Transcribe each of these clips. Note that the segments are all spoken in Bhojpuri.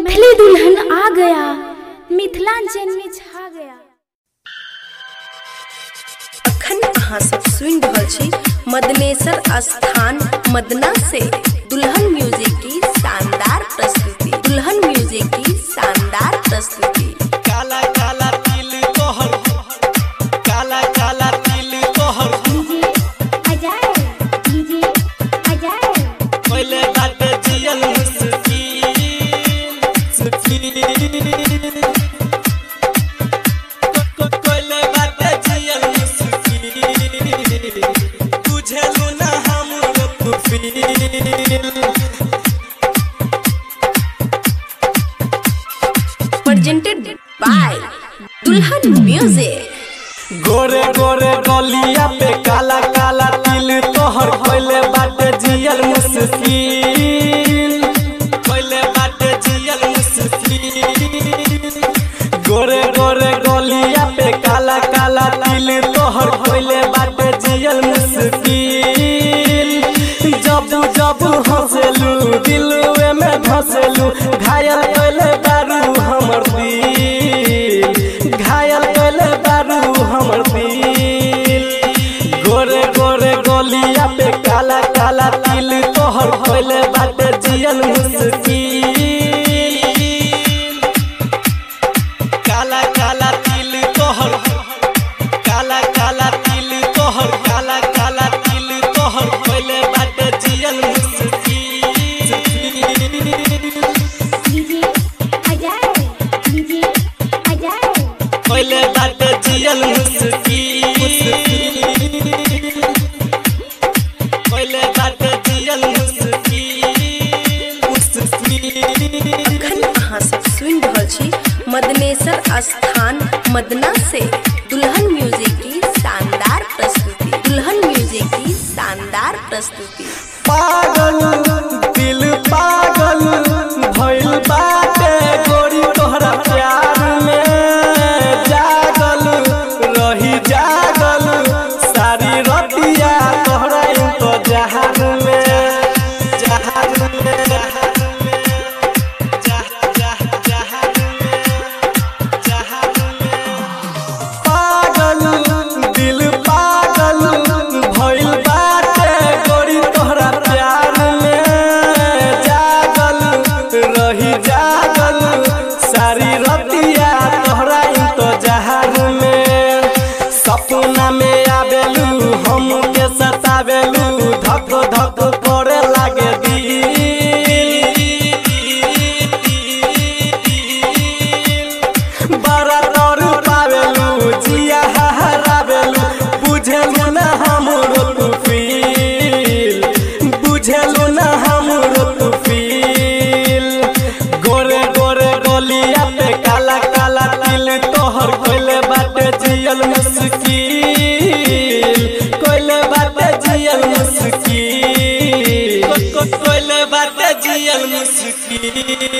मैथिली दुल्हन आ गया मिथिलांचल में छा गया अखन अहाँ सब सुनि रहल छी मदनेश्वर स्थान मदना से दुल्हन म्यूजिक की शानदार प्रस्तुति दुल्हन म्यूजिक की शानदार प्रस्तुति काला काला तिल तोहर काला काला तिल तोहर पहले बाटे जियल मुस्किन सुकीन पहले बाटे जियल मुस्किन बुझलू ना हमरो तू फील प्रेजेंटेड बाय दुल्हन म्यूजिक गोरे गोरे गलिया पे काला काला तिल तोहर पहले बाटे जियल मुस्किन पहले बाटे जियल मुस्किन गोरे गोरे गलिया पे काला काला तिल तोहर पहले बाटे जियल मुस्किन जब जब हंसेलू दिलवे में धसेलू घायल पहले दारू हमर दिल घायल पहले दारू हमर दिल गोरे गोरे गोलिया पे काला काला तिल तोहर पहले बाटे जियल मुस्किन काला काला तिल तोहर काला काला तिल तोहर काला काला तिल तोहर पहले बाटे जियल मुस्किन पहले बाटे जियल मुस्किन पहले बाटे जियल मुस्किन मुस्किन अखन अहाँ सब सुनि रहल छी मदनेश्वर स्थान मदना से दुल्हन म्यूजिक की शानदार प्रस्तुति दुल्हन म्यूजिक की शानदार प्रस्तुति पागल दिल पागल भइल बाटे गोरी तोहरा प्यार में जागल रही जागल सारी रतिया तोहरा इंतजार में जहार में जहार में जह जह जहार में जहार में पागल दिल पागल भइल बाटे गोरी तोहरा प्यार में जागल रही जागल सारी रतिया तोहरा इंतजार में सपना में आवेलू हम के सतावेलू धक धक करे लागे दिल बड़ा डर पावेलू जिया हरावेलू बुझेलू ना हमरो तू फील बुझेलू ना हमरो तू फील गोरे गोरे गोलिया पे काला काला तिल तोहर कोइले बाटे जियल मुश्किल कोइले बाटे जियल मुश्किल कोइले बाटे जियल मुश्किल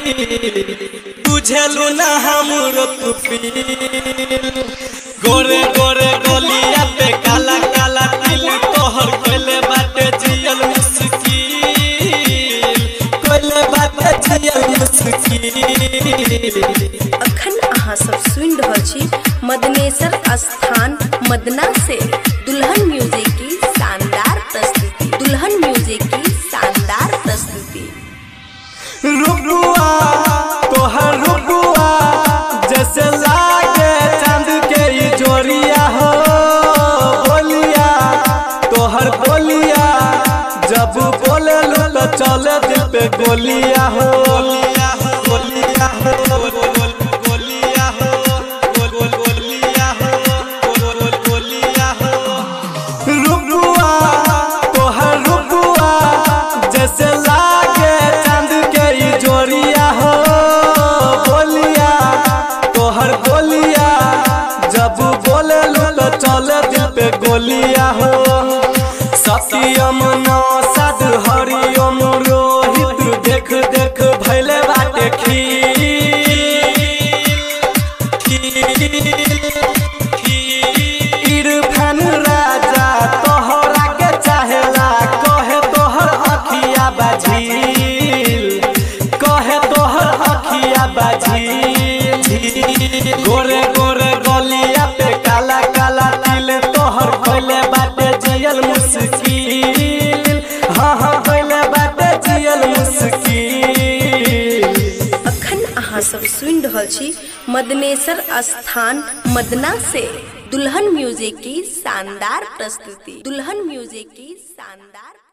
बुझेलू ना हमरो तू फील गोरे गोरे गोलिया पे काला काला तिल तोहर कोइले बाटे जियल मुश्किल कोइले बाटे जियल मुश्किल अखन अहाँ सब सुनि रहल छी मदनेश्वर स्थान मदना से दुल्हन म्यूजिक की शानदार प्रस्तुति दुल्हन म्यूजिक की शानदार प्रस्तुति रुकुआ तोहर रुकुआ जैसे लागे चांद के ई जोड़िया हो बोलिया तोहर बोलिया जब बोले लो तो चले दिल पे गोलिया हो गोलिया हो गोलिया हो गोलिया हो गोलिया हो गोलिया हो रुकुआ तोहर रुकुआ जैसे लागे चांद के ई जोड़िया हो बोलिया तोहर बोलिया जब बोले लो तो चले दिल पे गोलिया हो सत्यम नौसद हरिओम रोहित देख देख भैले बाटे खीर इरफान राजा तोहरा के चाहेला कहे तोहर अखिया बाझिल कहे तोहर अखिया बाजी गोरे गोरे गलिया पे काला काला तिल तोहर खोले बाटे जियल मुश्किल हाँ हाँ खोले बाटे जियल मुश्किल अखन अहाँ सब सुनि रहल छी मदनेसर स्थान मदना से दुल्हन म्यूजिक की शानदार प्रस्तुति दुल्हन म्यूजिक की शानदार